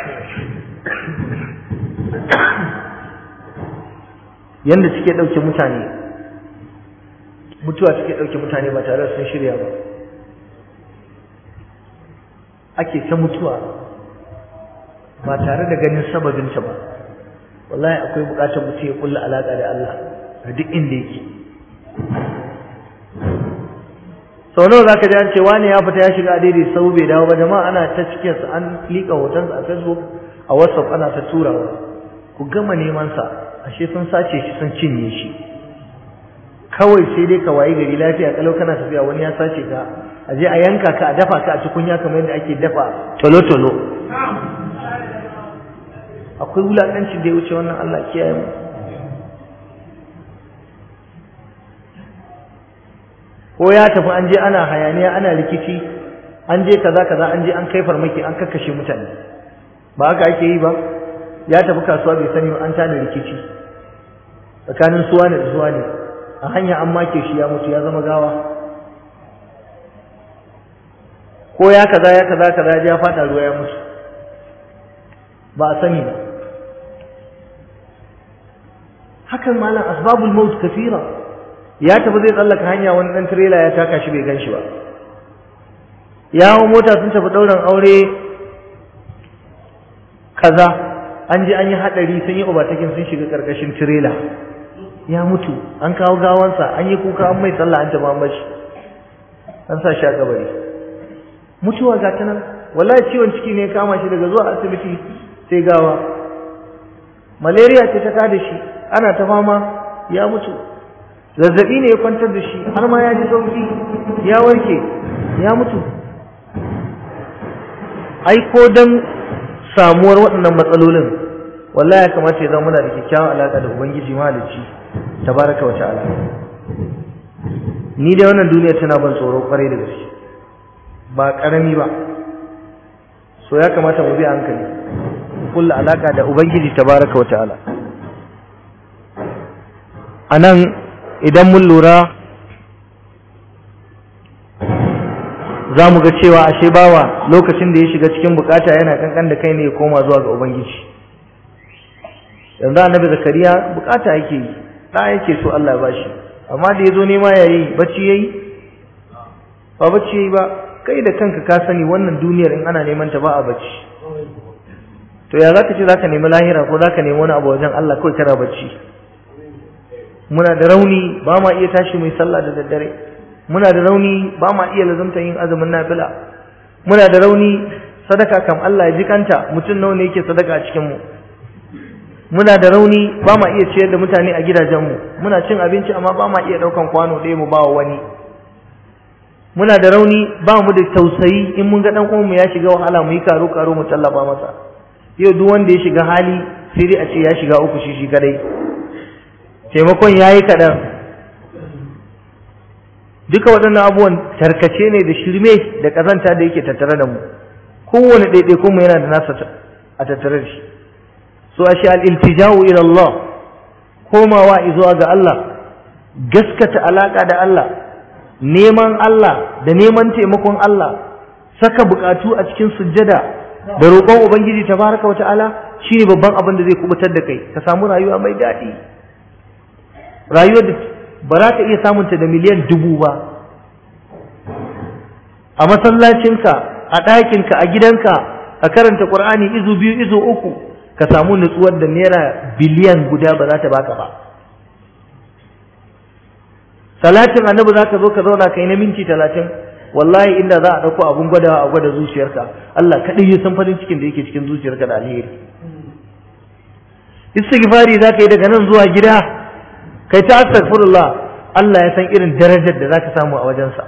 yadda suke ɗauke mutane mutuwa suke ɗauke mutane ba tare da sun shirya ba ake ta mutuwa ba tare da ganin sababinta ba wallahi akwai buƙatar mutum ya kulla alaƙa da Allah a duk inda yake sau nawa za ka ji an ce wani ya fita ya shiga a daidai sau bai dawo ba jama'a ana ta cikinsa an liƙa hotonsa a facebook a whatsapp ana ta turawa ku gama neman sa ashe sun sace shi sun cinye shi kawai sai dai ka wayi gari lafiya kalau kana tafiya wani ya sace ka a je a yanka ka a dafa ka a tukunya kamar yadda ake dafa tolo-tolo akwai wulaƙancin da ya wuce wannan Allah kiyaye mu ko ya tafi an je ana hayaniya ana rikici an je kaza kaza an je an kai farmaki an kakkashe mutane ba haka ake yi ba ya tafi kasuwa bai sani an tada rikici tsakanin suwa ne da suwa ne a hanya an make shi ya mutu ya zama gawa ko ya kaza ya kaza kaza ya fada ruwa ya mutu ba a sani ba hakan malam asbabul maut kafira ya tafi zai tsallaka hanya wani dan trailer ya taka shi bai gan shi ba yawon mota sun tafi ɗaurin aure kaza an je an yi haɗari sun yi obatakin sun shiga ƙarƙashin tirela ya mutu an kawo gawansa an yi kuka an mai sallah an taɓa mashi an sa shi a kabari mutuwa ga ta nan wallahi ciwon ciki ne kama shi daga zuwa asibiti sai gawa malaria ce ta kada shi ana ta fama ya mutu zazzabi ne ya kwantar da shi har ma ya ji sauki ya warke ya mutu ai ko dan samuwar waɗannan matsalolin wallahi ya kamata ya zama muna da kyakkyawan alaƙa da ubangiji mahalicci tabaraka wa ta'ala ni dai wannan duniya tana ban tsoro kwarai da gaske ba karami ba so ya kamata mu bi hankali kulla alaƙa da ubangiji tabaraka wa ta'ala anan idan mun lura za mu ga cewa ashe bawa lokacin da ya shiga cikin bukata yana kankan da kai ne ya koma zuwa ga ubangiji yanzu annabi zakariya bukata yake yi da yake so Allah ya bashi amma da yazo nema yayi bacci yayi ba bacci yayi ba kai da kanka ka sani wannan duniyar in ana neman ta ba a bacci to ya zaka ce zaka nemi lahira ko zaka nemi wani abu wajen Allah kawai kana bacci muna da rauni ba ma iya tashi mai sallah da daddare muna da rauni ba ma iya lazumta yin azumin nafila muna da rauni sadaka kam Allah ya jikanta mutum nawa ne yake sadaka a cikin mu muna da rauni ba ma iya ciyar da mutane a gidajen mu muna cin abinci amma ba ma iya daukan kwano ɗaya mu ba wa wani muna da rauni ba mu da tausayi in mun ga dan uwan mu ya shiga wahala mu yi karo karo mu tallafa masa yau duk wanda ya shiga hali sai dai a ce ya shiga uku shi shi kadai taimakon yayi kaɗan duka waɗannan abubuwan tarkace ne da shirme da ƙazanta da yake tattare da mu kowane ɗaiɗaikun mu yana da nasa a tattare da shi so a shi al'iltijawu ila Allah komawa zuwa ga Allah gaskata alaƙa da Allah neman Allah da neman taimakon Allah saka buƙatu a cikin sujjada da roƙon Ubangiji tabaraka wa ta'ala shine babban abin da zai kubutar da kai ka samu rayuwa mai daɗi rayuwar da ba za ka iya samunta da miliyan dubu ba a masallacinka a ɗakinka a gidanka a karanta ƙur'ani izu biyu izu uku ka samu nutsuwar da naira biliyan guda ba za ta baka ba salatin annabi za ka zo ka zauna kai na minti talatin wallahi inda za a ɗauko abun gwadawa a gwada zuciyarka Allah kaɗai ya san farin cikin da yake cikin zuciyarka da alheri istighfari za ka yi daga nan zuwa gida kai ta astaghfirullah Allah ya san irin darajar da zaka samu a wajensa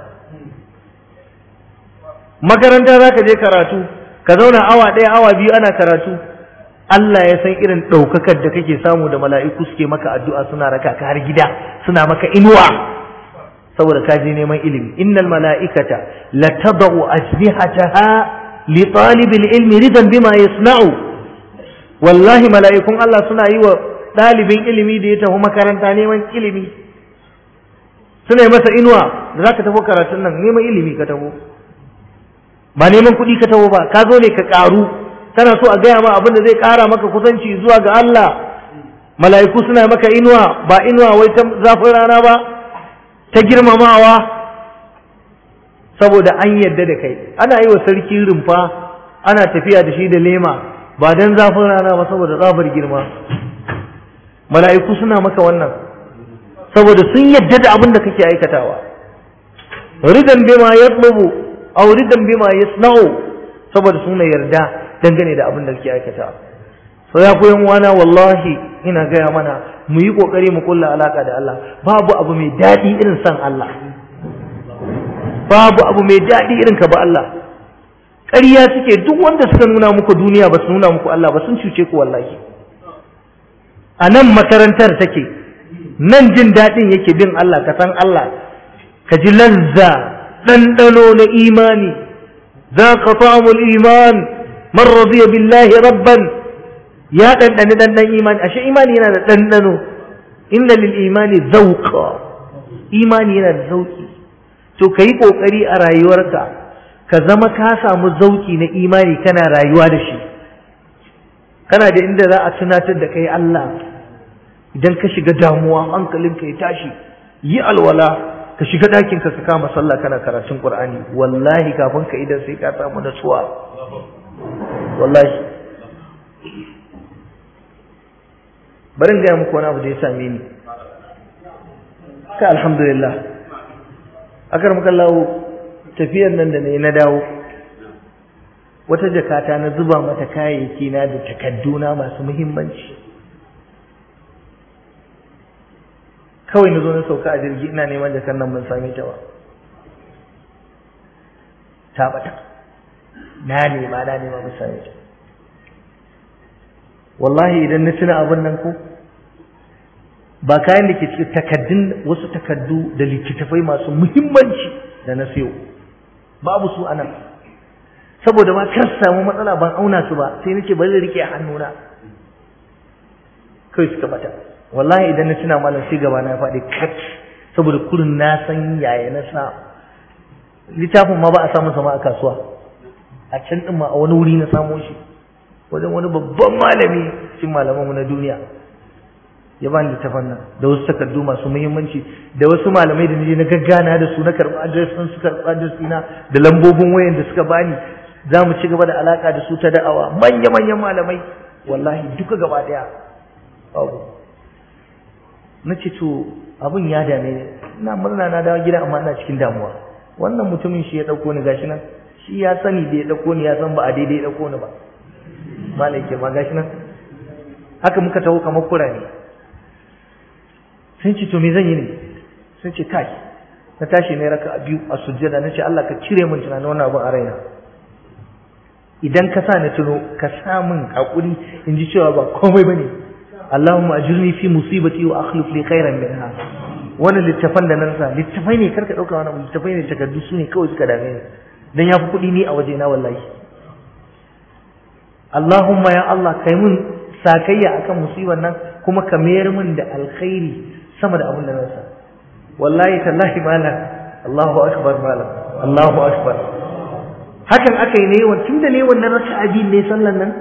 makaranta zaka je karatu ka zauna awa ɗaya awa biyu ana karatu Allah ya san irin ɗaukakar da kake samu da mala'iku suke maka addu'a suna raka ka har gida suna maka inuwa saboda ka je neman ilimi innal mala'ikata latadau ajnihataha li talibil ilmi ridan bima yasna'u wallahi mala'ikun Allah suna yi wa ɗalibin ilimi da ya tafi makaranta neman ilimi suna yi masa inuwa da za ka tafi karatun nan neman ilimi ka tafi ba neman kuɗi ka taho ba ka zo ne ka ƙaru kana so a gaya ma abin da zai ƙara maka kusanci zuwa ga Allah mala'iku suna maka inuwa ba inuwa wai ta zafin rana ba ta girmamawa saboda an yadda da kai ana yi wa sarki rumfa ana tafiya da shi da lema ba don zafin rana ba saboda tsabar girma mala'iku suna maka wannan saboda sun yadda da abin da kake aikatawa ridan bima yatlubu aw ridan bima yasna'u saboda suna yarda dangane da abin da kake aikatawa so ya koyan wana wallahi ina gaya mana mu yi kokari mu kulla alaka da Allah babu abu mai daɗi irin san Allah babu abu mai daɗi irin ka ba Allah ƙarya suke duk wanda suka nuna muku duniya ba su nuna muku Allah ba sun cuce ku wallahi a nan makarantar take nan jin daɗin yake bin Allah ka san Allah ka ji lazza ɗanɗano na imani za ka ta'amul iman man radiya billahi rabban ya ɗanɗani ɗanɗan imani ashe imani yana da ɗanɗano inna lil imani zauqa imani yana da zauki to ka yi ƙoƙari a rayuwarka ka zama ka samu zauki na imani kana rayuwa da shi kana da inda za a tunatar da kai Allah idan ka shiga damuwa hankalinka ya tashi yi alwala ka shiga ɗakinka ka kama sallah kana karatun ƙur'ani wallahi kafin ka idan sai ka samu natsuwa wallahi bari in gaya muku wani abu da ya same ni ka alhamdulillah akar muka lawo tafiyar nan da ne na dawo wata jakata na zuba mata kayayyaki na da takadduna masu muhimmanci kawai na zo na sauka a jirgi ina neman jakar nan ban same ta ba ta bata na nema na nema ban same ta wallahi idan na tuna abin nan ko ba kayan da ke cikin takaddun wasu takaddu da littattafai masu muhimmanci da na sayo babu su anan saboda ma kar samu matsala ban auna su ba sai nace bari rike a hannuna kai suka bata wallahi idan na tuna malam sai gaba na faɗi kat saboda kurin na san yaya na sa littafin ma ba a samu sama a kasuwa a can din ma a wani wuri na samo shi wajen wani babban malami cikin malamanmu na duniya ya bani littafan nan da wasu takardu masu muhimmanci da wasu malamai da nije na gaggana da su na karɓi adres ɗin su karɓi adres ɗina da lambobin wayan da suka bani za mu ci gaba da alaƙa da su ta da'awa manya-manyan malamai wallahi duka gaba ɗaya babu na ce to abin ya dame ni ina murna na dawo gida amma ina cikin damuwa wannan mutumin shi ya ɗauko ni gashi nan shi ya sani da ya ɗauko ni ya san ba a daidai ya ɗauko ni ba malai ke ma gashi nan haka muka taho kamar kurane sun ce to me zan yi ne sun ce kai na tashi ne raka biyu a sujjada na ce Allah ka cire min tunanin wannan abin a raina idan ka sa na tuno ka sa min hakuri in ji cewa ba komai bane Allahumma ajirni fi musibati wa akhlif li khairan minha wannan littafan da nan sa littafai ne karka dauka wannan littafai ne takardu su ne kawai suka dame ni dan yafi kuɗi ni a waje na wallahi Allahumma ya Allah kai mun sakayya akan musibar nan kuma ka mayar min da alkhairi sama da abin da na sa wallahi tallahi malam Allahu akbar malam Allahu akbar hakan aka yi ne yawan tunda ne wannan raka'a biyu ne sallan nan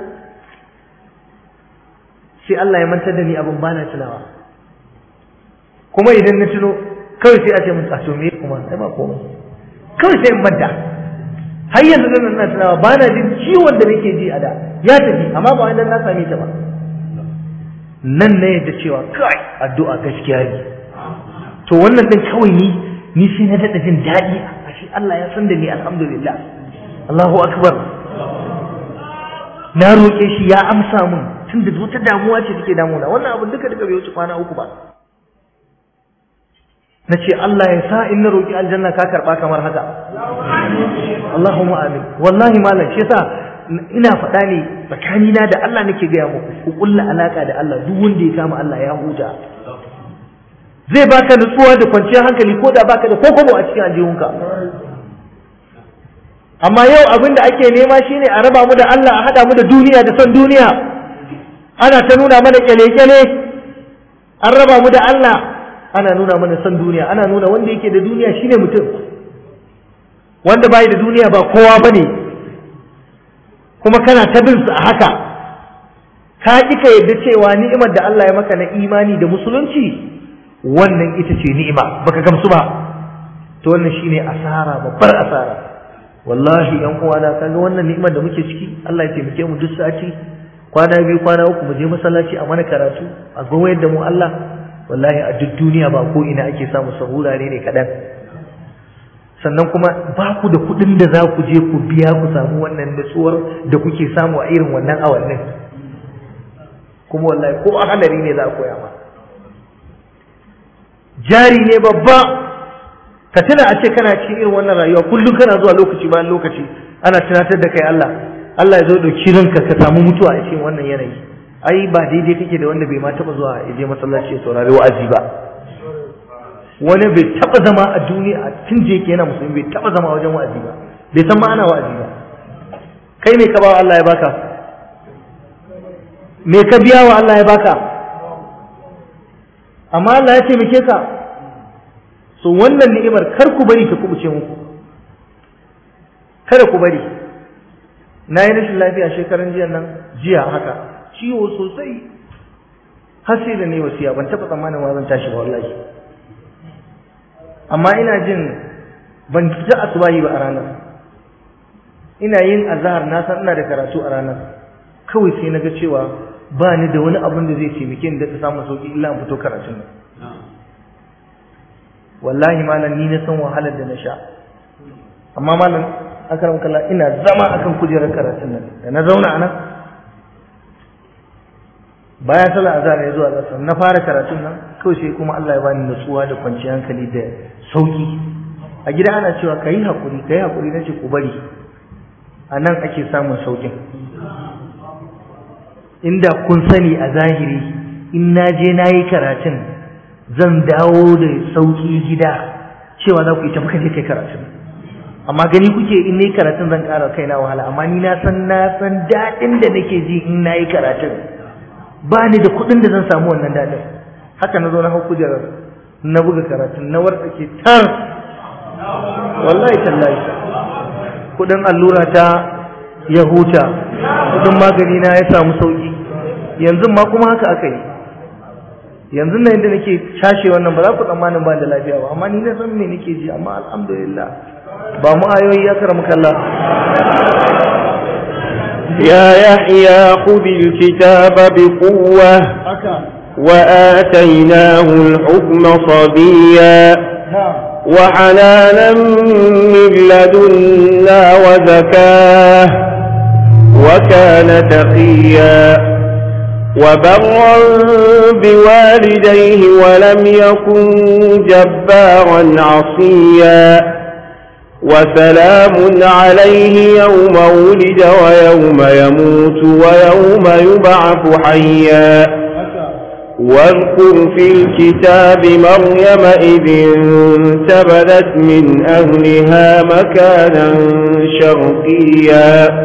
sai Allah ya mantar da ni abin bana tunawa kuma idan na tuno kawai sai a ce mun tsato me kuma sai ba komai kawai sai in manta har yanzu nan na tunawa bana jin ciwon da nake ji a da ya tafi amma ba wai na same ta ba nan na yadda cewa kai addu'a gaskiya ne to wannan din kawai ni ni sai na daɗa jin daɗi a shi Allah ya san da ni alhamdulillah Allahu akbar na roƙe shi ya amsa min tun da wata damuwa ce take damuna wannan abin duka duka bai wuce kwana uku ba na ce Allah ya sa in na roƙi aljanna ka karɓa kamar haka Allahumma amin wallahi malam shi yasa ina faɗa ne tsakanina da Allah nake gaya muku ku kulla alaka da Allah duk wanda ya kama Allah ya huta zai baka nutsuwa da kwanciyar hankali ko da baka da kokobo a cikin aljihunka amma yau abin da ake nema shine a raba mu da Allah a hada mu da duniya da son duniya ana ta nuna mana kyale-kyale an raba mu da Allah ana nuna mana son duniya ana nuna wanda yake da duniya shine mutum wanda bai da duniya ba kowa bane kuma kana ta bin su a haka ka ƙi ka yadda cewa ni'imar da Allah ya maka na imani da musulunci wannan ita ce ni'ima baka gamsu ba to wannan shine asara babbar asara wallahi yan uwana kaga wannan ni'imar da muke ciki Allah ya taimake mu duk sati kwana biyu kwana uku mu je masallaci a mana karatu a goyar da mu Allah wallahi a duk duniya ba ko ina ake samu sahura ne ne kadan sannan kuma ba ku da kuɗin da za ku je ku biya ku samu wannan nutsuwar da kuke samu a irin wannan awannin kuma wallahi ko a halari ne za a koya ma jari ne babba ka tuna a ce kana cikin irin wannan rayuwa kullum kana zuwa lokaci bayan lokaci ana tunatar da kai Allah Allah ya zo dauki ranka ka samu mutuwa a cikin wannan yanayi ai ba daidai kake da wanda bai ma taba zuwa ya je masallaci ya saurari wa'azi ba wani bai taba zama a duniya tun je yake yana musulmi bai taba zama wajen wa'azi ba bai san ma ana wa'azi ba kai me ka ba Allah ya baka me ka biya wa Allah ya baka amma Allah ya taimake ka so wannan ni'imar kar ku bari ta kubuce muku kada ku bari na yi rashin lafiya shekaran jiya nan jiya haka ciwo sosai har sai da ne wasiya ban taɓa tsammanin ma zan tashi ba wallahi amma ina jin ban fita asubahi ba a ranar ina yin azahar na san ina da karatu a ranar kawai sai na ga cewa ba ni da wani abin da zai taimake ni da ta samu sauki illa in fito karatun nan wallahi malam ni na san wahalar da na sha amma malam akaram kalla ina zama akan kujerar karatun nan da na zauna anan bayan sallar azhar ya zuwa asar na fara karatun nan kawai sai kuma Allah ya bani nutsuwa da kwanciyar hankali da sauki a gida ana cewa kayi hakuri kayi hakuri nace ku bari a nan ake samun saukin inda kun sani a zahiri in na je na yi karatun zan dawo da sauki gida cewa za ku yi tafi je kai karatun amma gani kuke in nayi karatun zan ƙara kaina wahala amma ni na san na san daɗin da nake ji in nayi karatun ba ni da kuɗin da zan samu wannan daɗin haka na zo na hau kujerar na buga karatun na wartsake tar wallahi tallahi kuɗin allura ta ya huta kuɗin magani na ya samu sauki yanzu ma kuma haka aka yi yanzu nan inda nake cashe wannan ba za ku tsammanin ba da lafiya ba amma ni na san me nake ji amma alhamdulillah ba mu ayoyi ya karamu kalla يا يحيى خذ الكتاب بقوة وآتيناه الحكم صبيا وحنانا من لدنا وزكاه وكان تقيا وبرا بوالديه ولم يكن جبارا عصيا وسلام عليه يوم ولد ويوم يموت ويوم يبعث حيا واذكر في الكتاب مريم إذ انتبذت من أهلها مكانا شرقيا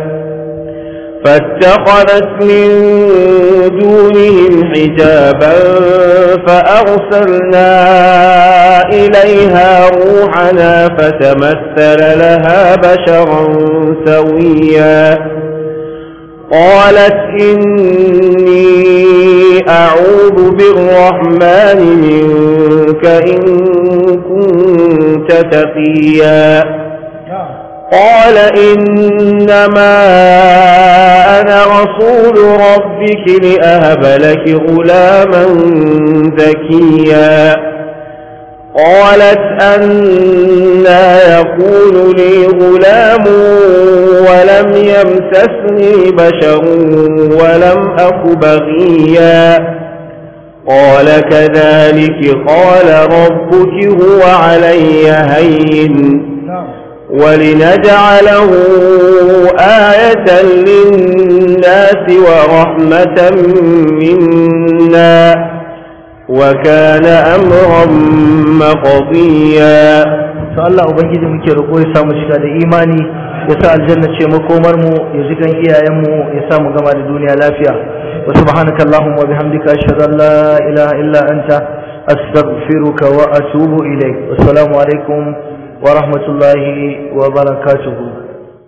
فاتخذت من دونهم حجابا فأرسلنا إليها روحنا فتمثل لها بشرا سويا قالت إني أعوذ بالرحمن منك إن كنت تقيا قال إنما أنا رسول ربك لأهب لك غلاما ذكيا قالت أنا يكون لي غلام ولم يمسسني بشر ولم أك بغيا قال كذلك قال ربك هو علي هين ولنجعله آية للناس ورحمة منا وكان أمرا مقضيا to Allah ubangiji muke roƙo ya samu shiga da imani ya sa aljanna ce makomar mu ya ji kan iyayen mu ya sa mu gama da duniya lafiya wa subhanaka allahumma wa bihamdika ashhadu an la ilaha illa anta astaghfiruka wa atubu ilaik assalamu alaikum wa rahmatullahi wa barakatuhu